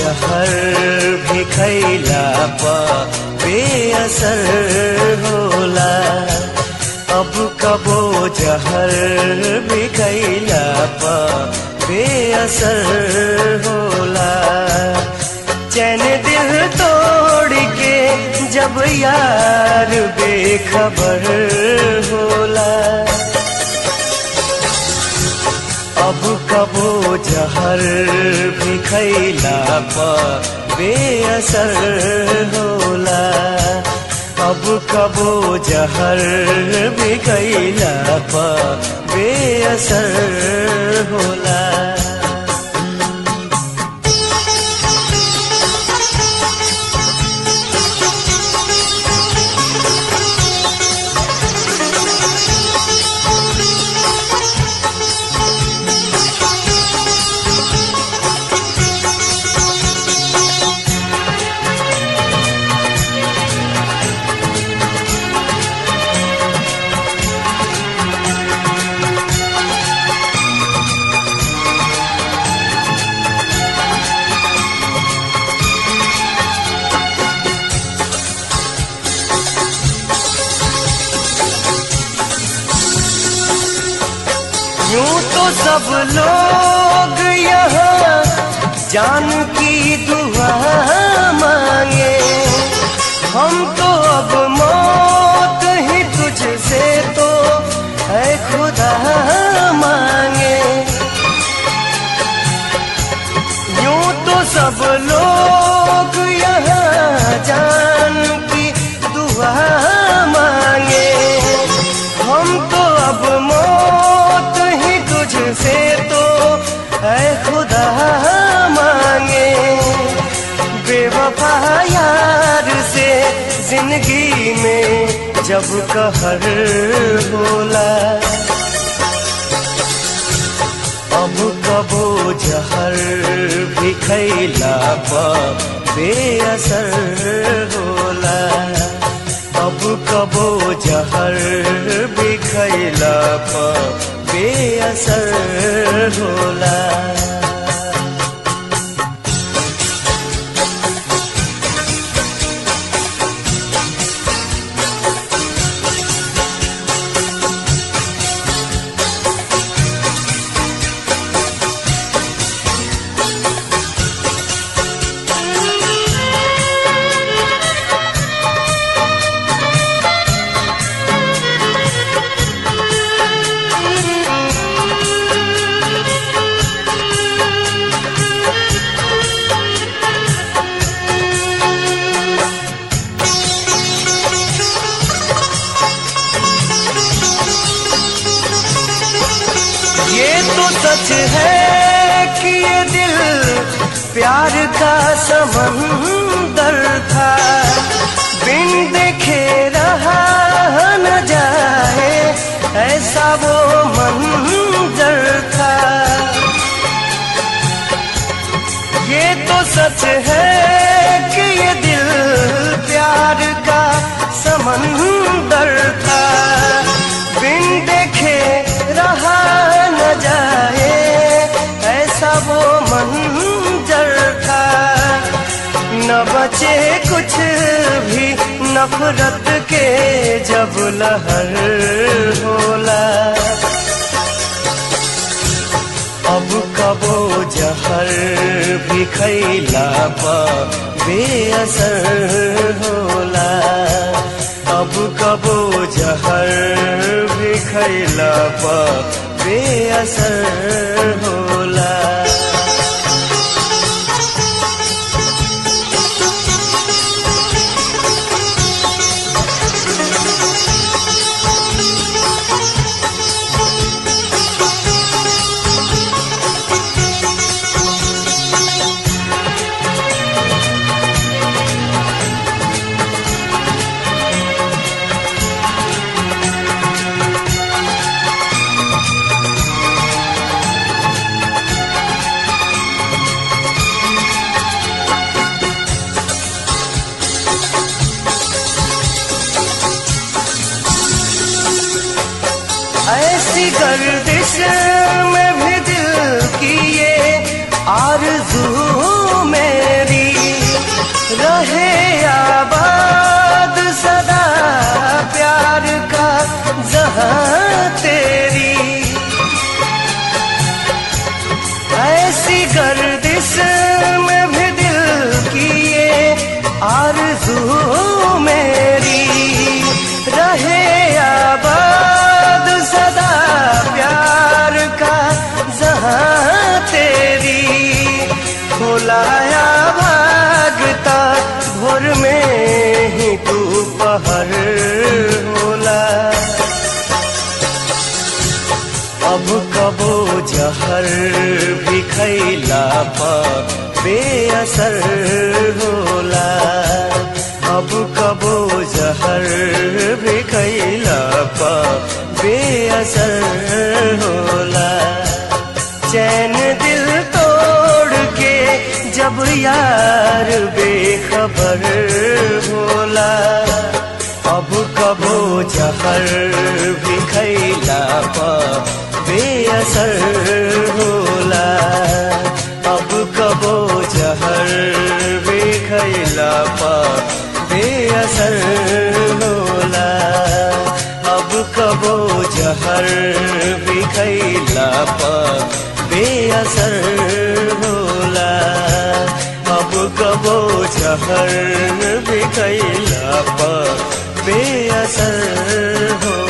जहर भी खैला पा बेअसर होला अब कबो जहर भी खैला पा बेअसर होला चैन दिल तोड़ के जब यार बेखबर होला अब कबो जहर भी खैला पा बेअसर होला अब कबो जहर भी खैला पा बेअसर होला यूं तो सब लोग यहाँ जान की दुआ मांगे हम तो अब मौत ही तुझसे तो है खुदा मांगे यूं तो सब लोग यहाँ जान की दुआ मांगे हम तो अब मौत ही तुझसे तो है खुदा मांगे बेवफा यार से जिंदगी में जब कहर बोला अब कबो जहर भी खैला पा बेअसर होला अब कबो जहर भी खैला पा बेअसर होला ये तो सच है कि ये दिल प्यार का समंदर था बिन देखे रहा न जाए ऐसा वो मंजर था ये तो सच है कि ये दिल प्यार का समंदर था बिन देखे रहा न जाए ऐसा वो मंजर था न बचे कुछ भी नफरत के जब लहर होला अब कबो जहर भी खैला पा बेअसर होला अब कबो जहर भी खैला पा बेअसर होला ऐसी गर्दिश में भी दिल की ये आरज़ू में अब कबो जहर भी खैला पा बेअसर होला अब कबो जहर भी खैला पा बेअसर होला चैन दिल तोड़ के जब यार बेखबर होला अब कबो जहर भी खैला पा बेअसर होला अब कबो जहर भी खैला पा बेअसर होला अब कबो जहर भी खैला पा बेअसर होला अब कबो जहर भी खैला पा बेअसर होला